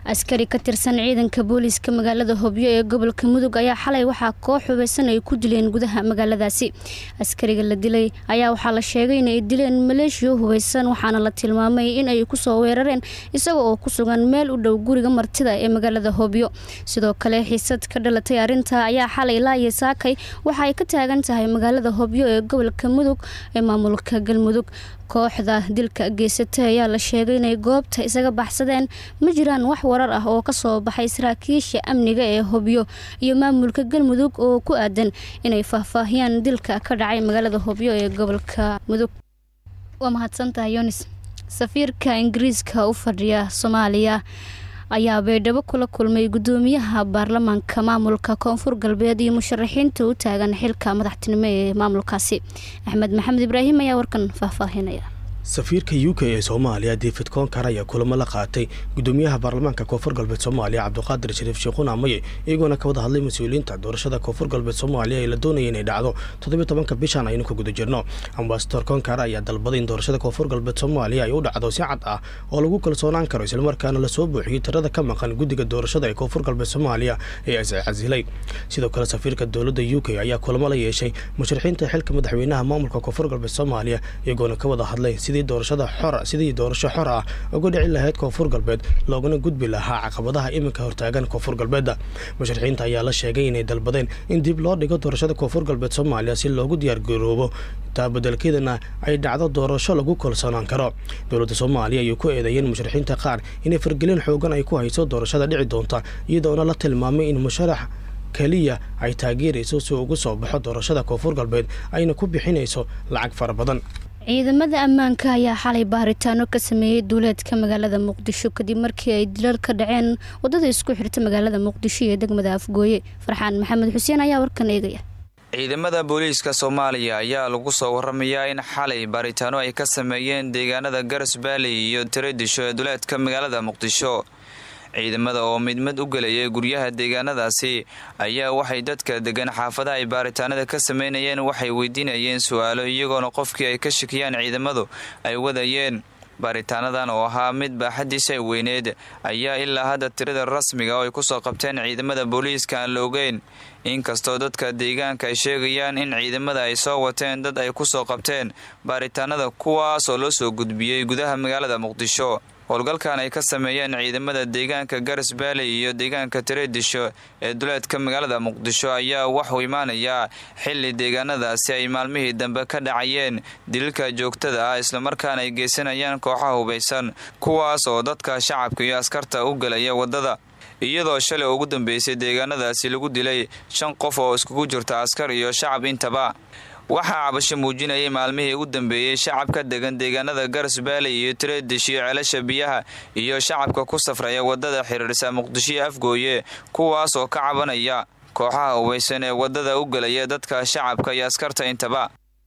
askari ka tirsan ciidanka booliiska magaalada hobyo ee gobolka mudug ayaa xalay waxaa koox hubeysan ay ku dileen gudaha magaaladaasi askariga la dilay ayaa waxaa la sheegay inay dileen maleeshiyo hubeysan waxaana la tilmaamay in ay kusoo weerareen isaga oo ku sugan meel u dhow guriga martida ee magaalada hobyo sidoo kale xiisad ka dhalatay arrinta ayaa xalay laaye saakay waxa ay ka taagan tahay magaalada hobyo ee gobolka mudug ee maamulka galmudug kooxda dilka geysatay ayaa la sheegay inay goobta isaga baxsadeen ma jiraan wax warar ah oo kasoo baxay saraakiisha amniga ee hobyo iyo maamulka galmudug oo ku aadan inay faahfaahiyaan dilka ka dhacay magaalada hobyo ee gobolka mudug waa mahadsantahay yonis safiirka ingiriiska u fadhiya soomaaliya ayaa baydhabo kula kulmay gudoomiyaha baarlamaanka maamulka koonfur galbeed iyo musharaxiinta u taagan xilka madaxtinimo ee maamulkaasi axmed maxamed ibraahim ayaa warkan faahfaahinaya safiirka u k ee soomaaliya david konkar ayaa kulamo la qaatay gudoomiyaha baarlamaanka koonfur galbeed soomaaliya cabdiqaadir shariif sheekhuun amaye iyagoona ka wada hadlay mas-uuliyiinta doorashada koonfur galbeed soomaaliya ee la doonaya inay dhacdo toddobiy tobanka bishan aynu ka guda jirno ambasador konkar ayaa dalbaday in doorashada koonfur galbeed soomaaliya ay u dhacdo si cad ah oo lagu kalsoonaan karo islamarkaana lasoo buuxiyey tirada ka maqan guddiga doorashada ee koonfur galbeed soomaaliya ee iscasilay sidoo kale safiirka dowladda u k ayaa kulamo la yeeshay musharaxiinta xilka madaxweynaha maamulka koonfur galbeed soomaaliya iyagoona ka wada hadlay doorashada xor sidii doorasho xor ah uga dhici lahayd koonfur galbeed loogana gudbi lahaa caqabadaha iminka hortaagan koonfur galbeedda musharaxiinta ayaa la sheegay inay dalbadeen in dib loo dhigo doorashada koonfur galbeed soomaaliya si loogu diyaargaroobo taabadelkeedana ay dhacdo doorasho lagu kalsoonaan karo dowladda soomaaliya ayuu ku eedeeyeen musharaxiinta qaar inay fargelin xoogan ay ku hayso doorashada dhici doonta iyadoona la tilmaamay in musharax keliya ay taageerayso si ugu soo baxo doorashada koonfur galbeed ayna ku bixinayso lacag fara badan ciidamada ammaanka ayaa xalay baaritaano ka sameeyey duuleedka magaalada muqdisho kadib markii ay dilal ka dhaceen wadada isku xirta magaalada muqdisho iyo degmada afgooye farxaan maxamed xuseen ayaa warkan eegaya ciidamada booliiska soomaaliya ayaa lagu soo waramayaa in xalay baaritaano ay ka sameeyeen deegaanada garas baali iyo tiradisho ee duleedka magaalada muqdisho ciidamada oo mid mid u gelayay guryaha deegaanadaasi ayaa waxay dadka degan xaafadaha ay baaritaanada ka sameynayeen waxay weydiinayeen su-aalo iyagoona qofkii ay ka shakiyaan ciidamadu ay wadayeen baaritaanadan oo ahaa mid baaxadiisa ay weyneed ayaa ilaa hadda tirada rasmiga oo ay kusoo qabteen ciidamada booliiska aan la ogeyn inkastoo dadka deegaanka ay sheegayaan in ciidamada ay soo wateen dad ay kusoo qabteen baaritaanada kuwaas oo loo soo gudbiyey gudaha magaalada muqdisho howlgalkan ay ka sameeyeen ciidamada deegaanka garas baali iyo deegaanka tireedisho ee duleedka magaalada muqdisho ayaa waxuu imaanayaa xili deegaanadaasi ay maalmihii dambe ka dhacayeen dililka joogtada ah islamarkaana ay geysanayaan kooxaha hubaysan kuwaas oo dadka shacabka iyo askarta u gelaya wadada iyadoo shalay ugu dambeysay deegaanadaasi lagu dilay shan qof oo iskugu jirta askar iyo shacab intaba waxaa cabasho muujinayay maalmihii u dambeeyey shacabka degan deegaanada garas baali iyo tireedish iyo ceelasha biyaha iyo shacabka ku safraya wadada xiriirsa muqdisho iyo afgooye kuwaas oo ka cabanaya kooxaha hubaysan ee wadada u gelaya dadka shacabka iyo askarta intaba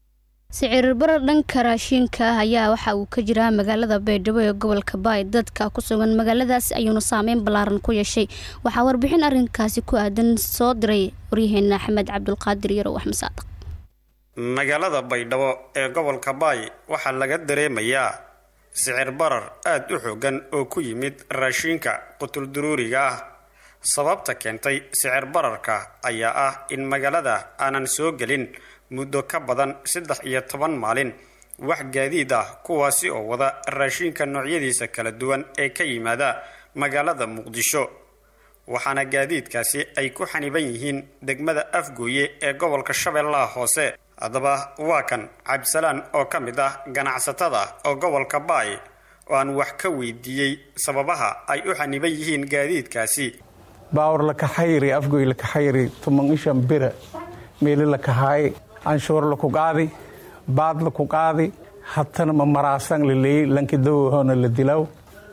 sicirbar dhanka raashiinka ah ayaa waxa uu ka jiraa magaalada baydhabo ee gobolka baay dadka ku sugan magaaladaas ayuuna saameyn ballaaran ku yeeshay waxaa warbixin arrinkaasi ku aadan soo diray waryaheena axmed cabdulqaadir yarow axmed saadaq magaalada baydhabo ee gobolka baay waxaa laga dareemayaa sicir barar aada u xoogan oo ku yimid raashiinka qutulduruuriga ah sababta keentay sicir bararka ayaa ah in magaalada aanan soo gelin muddo ka badan saddex iyo toban maalin wax gaadiid ah kuwaasi oo wada raashiinka noocyadiisa kala duwan ee ka yimaada magaalada muqdisho waxaana gaadiidkaasi ay ku xaniban yihiin degmada afgooye ee gobolka shabeellaha hoose haddaba waa kan cabdisalaan oo ka mid ah ganacsatada oo gobolka baay oo aan wax ka weydiiyey sababaha ay u xaniban yihiin gaadiidkaasi baawar lakaxayri afgoy lakaxayri tuman ishan bira meeli lakahaay anshuur laku qaadi baad laku qaadi hatana ma maraasan laleey lankidawahona la dilaw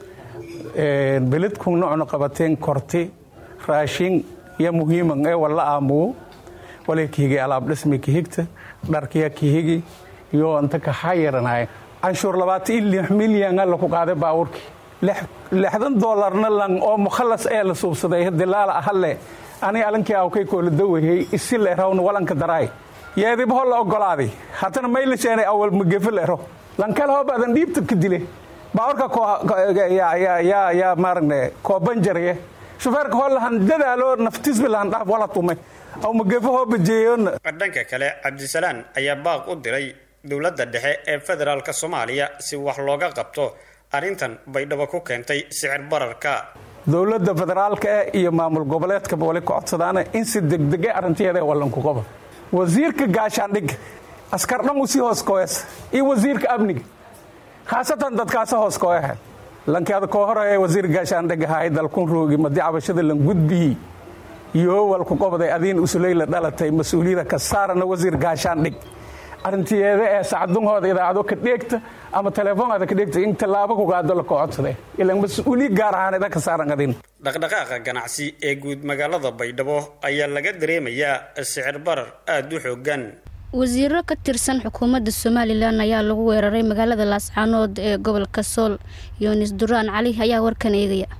beledku nocno qabateen korti raashin ya muhiiman ee walla aamuwo wala kahigi alaab dhismi kahigta dharkiya kahigi iyo anta kaxayaranay canshuur labaatan iyo lix milyan laku qaaday baawurkii lixdan doolarna lan oo mukhalas ee la suubsaday dilaala ahalle ani alankii awkay koola dawahey isi leerawna walanka daraay yeediba ho la ogolaaday hatana maylaseenay awal magafe leero lankal hoobadan dhiibta ka dile baawarka yaa maaragna koobanjarye shufeerka hoolahan dadaalo naftisbi lahan dhaaf wala tumay aw magefo hoo bajeeyona dhanka kale cabdisalaan ayaa baaq u diray dowladda dhexe ee federaalk soomaaliya si wax looga qabto arrintan baydhabo ku keentay sicir bararka dowladda federaalka eh iyo maamul goboleedkaba wali ku codsadaana in si degdege arrinteeda wallanku qaba wasiirka gaashaandhig askar dhan usii hooskoes iyo wasiirka amniga khaasatan dadkaasa hooskoehe lankeada koo horeye wasiir gaashaandhig ahay dalkun roogi madi cabashada lan gudbiyi iyo walku qobday adiin usuleyla dhalatay mas-uuliyada ka saarana wasiir gaashaandhig arrintiyeeda ee sacdungooda idaacado ka dheegta ama teleefoonada ka dheegta in tallaabo kugaado la kocodsade ilan mas-uuliya gaar ahaan ida ka saaran adin dhaqdhaqaaqa ganacsi ee guud magaalada baydhabo ayaa laga dareemayaa sicir barar aada u xoogan wasiiro ka tirsan xukuumadda somalilan ayaa lagu weeraray magaalada laascaanood ee gobolka sool yunis duraan cali ayaa warkan eegaya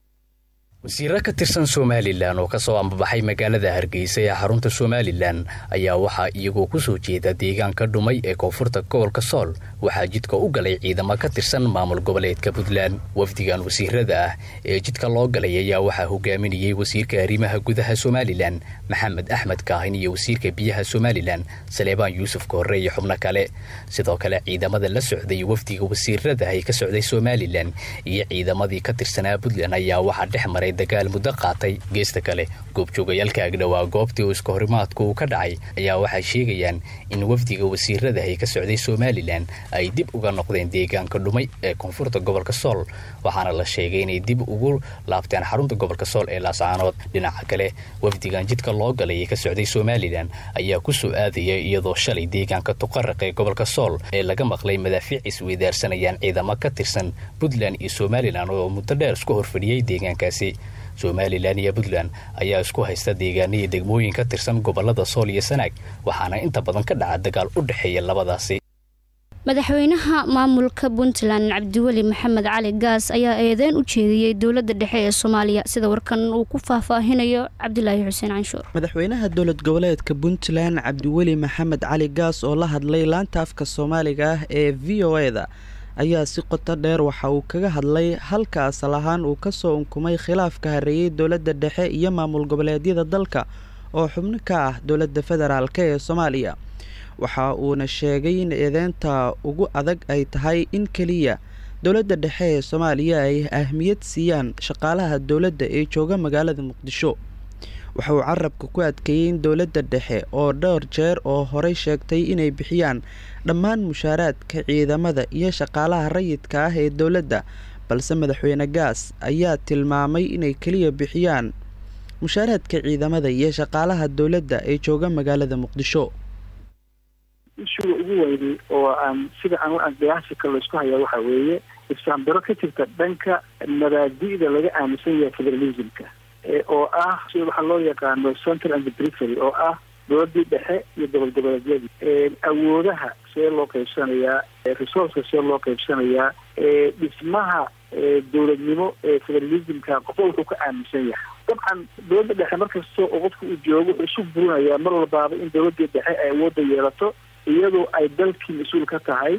wasiiro ka tirsan somalilan oo kasoo ambabaxay magaalada hargeysa ee xarunta somalilan ayaa waxaa iyagoo kusoo jeeda deegaanka dhumay ee koonfurta gobolka sool waxaa jidka u galay ciidamo ka tirsan maamul goboleedka puntland wafdigan wasiirada ah ee jidka loo galay ayaa waxaa hogaaminayay wasiirka arrimaha gudaha somalilan maxamed axmed kaahin iyo wasiirka biyaha somalilan saleebaan yuusuf koorre iyo xubno kale sidoo kale ciidamada la socday wafdiga wasiirada ay ka socday somalilan iyo ciidamadii ka tirsanaa puntland ayaa waxaa dhex maray dagaal muddo qaatay geesta kale goobjoogayaalka agdhowaa goobtii uu iska horimaadku uu ka dhacay ayaa waxay sheegayaan in wafdiga wasiirada ay ka socday somalilan ay dib uga noqdeen deegaanka dhumay ee koonfurta gobolka sool waxaana la sheegay inay dib ugu laabteen xarunta gobolka sool ee laascaanood dhinaca kale wafdigan jidka loo galay ee ka socday somalilan ayaa ku soo aadaya iyadoo shalay deegaanka tuqaraq ee gobolka sool ee laga maqlay madaafiic isweydaarsanayaan ciidamo ka tirsan puntland iyo somalilan oo muddo dheer isku horfadhiyey deegaankaasi somalilan iyo puntland ayaa isku haysta deegaanihii degmooyin ka tirsan gobolada sool iyo sanaag waxaana inta badan ka dhaca dagaal u dhexeeya labadaasi madaxweynaha maamulka puntland cabdiweli maxamed cali gaas ayaa eedeyn u jeediyey dowladda dhexe ee soomaaliya sida warkan uu ku faahfaahinayo cabdilaahi xuseen canshuur madaxweynaha dowlad goboleedka puntland cabdiweli maxamed cali gaas oo la hadlay laanta afka soomaaliga ah ee v o eda ayaa si qoto dheer waxa uu kaga hadlay halka asal ahaan uu kasoo unkumay khilaafka hareeyey dowladda dhexe iyo maamul goboleedyada dalka oo xubno ka ah dowladda federaalk ee soomaaliya waxa uuna sheegay in eedeynta ugu adag ay tahay in keliya dowladda dhexe ee soomaaliya ay ahmiyad siiyaan shaqaalaha dowladda ee jooga magaalada muqdisho waxa uu carabka ku adkeeyey in dowladda dhexe oo dhowr jeer oo horey sheegtay inay bixiyaan dhammaan mushaaraadka ciidamada iyo shaqaalaha rayidka ah ee dowladda balse madaxweyne gaas ayaa tilmaamay inay keliya bixiyaan mushaaraadka ciidamada iyo shaqaalaha dowladda ee jooga magaalada muqdisho ishuga ugu weynay oo aan sida aan qiyaasi kale laisku hayaa waxa weeye isfaambaro ka jirta dhanka mabaadi'da laga aaminsan yahay federalismka oo ah sida waxaa loo yaqaano central and perifery oo ah dowladii dhexe iyo gobol goboleedyadii awoodaha see loo qaybsanayaa resourceka see loo qaybsanayaa dhismaha dowladnimo ee federalismka qofba wuxuu ka aaminsan yahay dabcan dowladda dhexe markasta oo qofka uu joogo wuxuu isu burinayaa mar walbaaba in dowladii dhexe ay awoodda yeelato iyadoo ay dalkii mas-uul ka tahay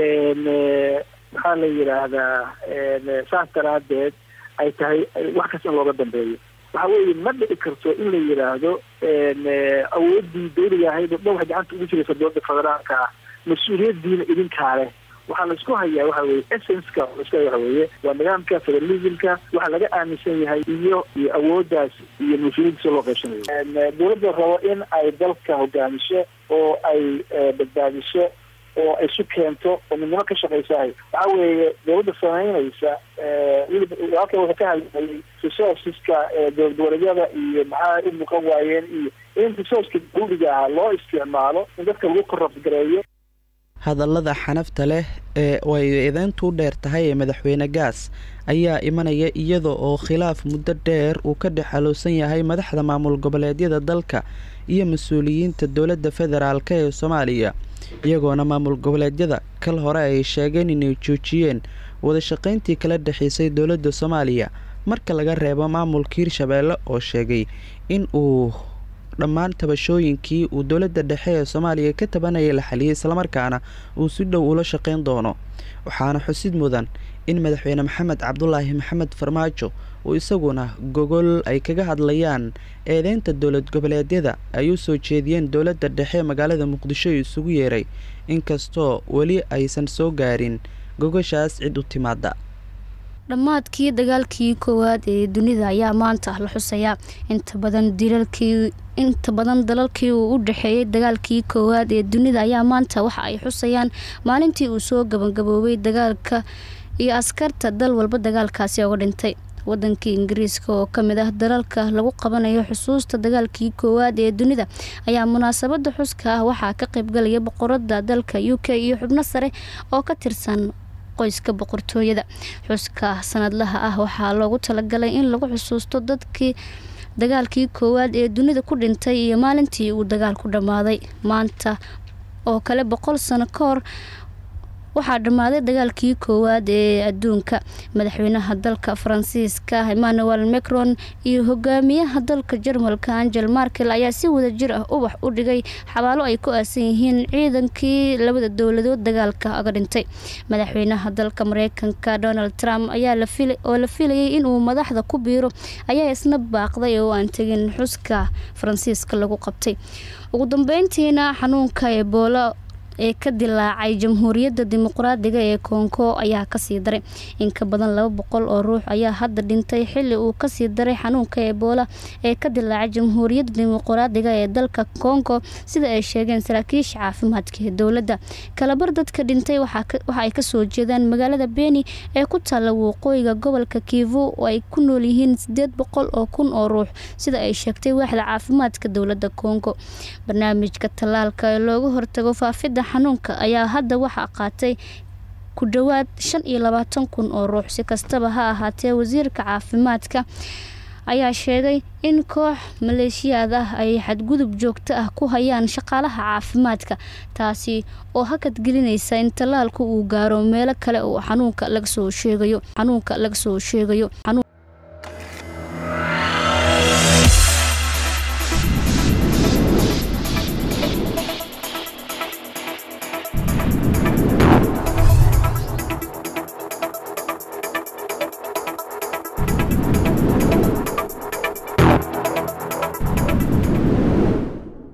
maxaa la yidhaahdaa saas daraadeed ay tahay wax kasta in looga dambeeyo waxa weeye ma dhici karto in la yidhaahdo awooddii dawliga ahayd oo dhan waxay gacanta ugu jiraysa dowladda federaalka ah mas-uuliyadiina idinkaa leh waxaa laisku hayaa waxa weye essenska laisku haya waxa weeye waa nidaamka federalismka waxaa laga aaminsan yahay iyo iyo awooddaas iyo mas-uuliyaddiisa loo qaybsanayo dowladda rabo in ay dalka hogaamiso oo ay badbaadiso oo ay isu keento oo midnimo ka shaqaysahay waxa weeye dowladda samaynaysa weliba halkan wuxuu ka hadlayay resourceska dowlad goboleedyada iyo maxaa u muuqan waayeen iyo in resourceka dawliga ah loo isticmaalo in dadka lagu korrabgareeyo hadallada xanafta leh ee ay eedeyntu u dheer tahay ee madaxweyne gaas ayaa imanaya iyada oo khilaaf muddo dheer uu ka dhex xaloosan yahay madaxda maamul goboleedyada dalka iyo mas-uuliyiinta dowladda federaalk ee soomaaliya iyagoona maamul goboleedyada kal hore ay sheegeen inay joojiyeen wadashaqayntii kala dhexeysay dowladda soomaaliya marka laga reebo maamulka hirshabeelle oo sheegay in uu dhammaan tabashooyinkii uu dowladda dhexe ee soomaaliya ka tabanayay la xaliyay islamarkaana uu si dhow ula shaqayn doono waxaana xusid mudan in madaxweyne maxamed cabdulaahi maxamed farmaajo uu isaguna gogol ay kaga hadlayaan eedeynta dowlad goboleedyada ay u soo jeediyeen dowladda dhexe magaalada muqdisho isugu yeeray inkastoo weli aysan soo gaarin gogoshaas cid u timaada dhammaadkii dagaalkii koowaad ee dunida ayaa maanta la xusayaa inta badan dilalkii inta badan dalalkii uu u dhexeeyey dagaalkii koowaad ee dunida ayaa maanta waxa ay xusayaan maalintii uu soo gabagaboobay dagaalka iyo askarta dal walba dagaalkaasi oga dhintay wadankii ingiriiska oo kamid ah dalalka lagu qabanayo xusuusta dagaalkii koowaad ee dunida ayaa munaasabada xuska ah waxaa ka qaybgalaya boqorada dalka u k iyo xubno sare oo ka tirsan qoyska boqortooyada xuska sanadlaha ah waxaa loogu talagalay in lagu xusuusto dadkii dagaalkii koowaad ee dunida ku dhintay iyo maalintii uu dagaal ku dhammaaday maanta oo kale boqol sano ka hor waxaa dhammaaday dagaalkii koowaad ee adduunka madaxweynaha dalka faransiiska emmanuel macron iyo hogaamiyaha dalka jarmalka angel markel ayaa si wada jir ah ubax u dhigay xabaalo ay ku aasan yihiin ciidankii labada dowladood dagaalka aga dhintay madaxweynaha dalka mareykanka donald trump ayaa oo la filayay inuu madaxda ku biiro ayaa isna baaqday oo aan tegin xuska faransiiska lagu qabtay ugu dambeyntiina xanuunka ebola ee ka dilaacay jamhuuriyadda dimuqraadiga ee koongo ayaa kasii daray in ka badan laba boqol oo ruux ayaa hadda dhintay xili uu kasii daray xanuunka ebola ee ka dilaacay jamhuuriyadda dimuqraadiga ee dalka kongo sida ay sheegeen saraakiisha caafimaadka ee dowladda kalabar dadka dhintay waxa ay kasoo jeedaan magaalada beni ee ku taalla waqooyiga gobolka kivu oo ay ku nool yihiin sideed boqol oo kun oo ruux sida ay sheegtay waaxda caafimaadka dowladda kongo barnaamijka tallaalka ee looga hortago faafidda xanuunka ayaa hadda waxaa qaatay ku dhowaad shan iyo labaatan kun oo ruux si kastaba ha ahaatee wasiirka caafimaadka ayaa sheegay in koox maleeshiyaad ah ay xadgudub joogto ah ku hayaan shaqaalaha caafimaadka taasi oo hakad gelinaysa in tallaalku uu gaaro meelo kale oo xanuunka laga soo sheegayo xanuunka laga soo sheegayo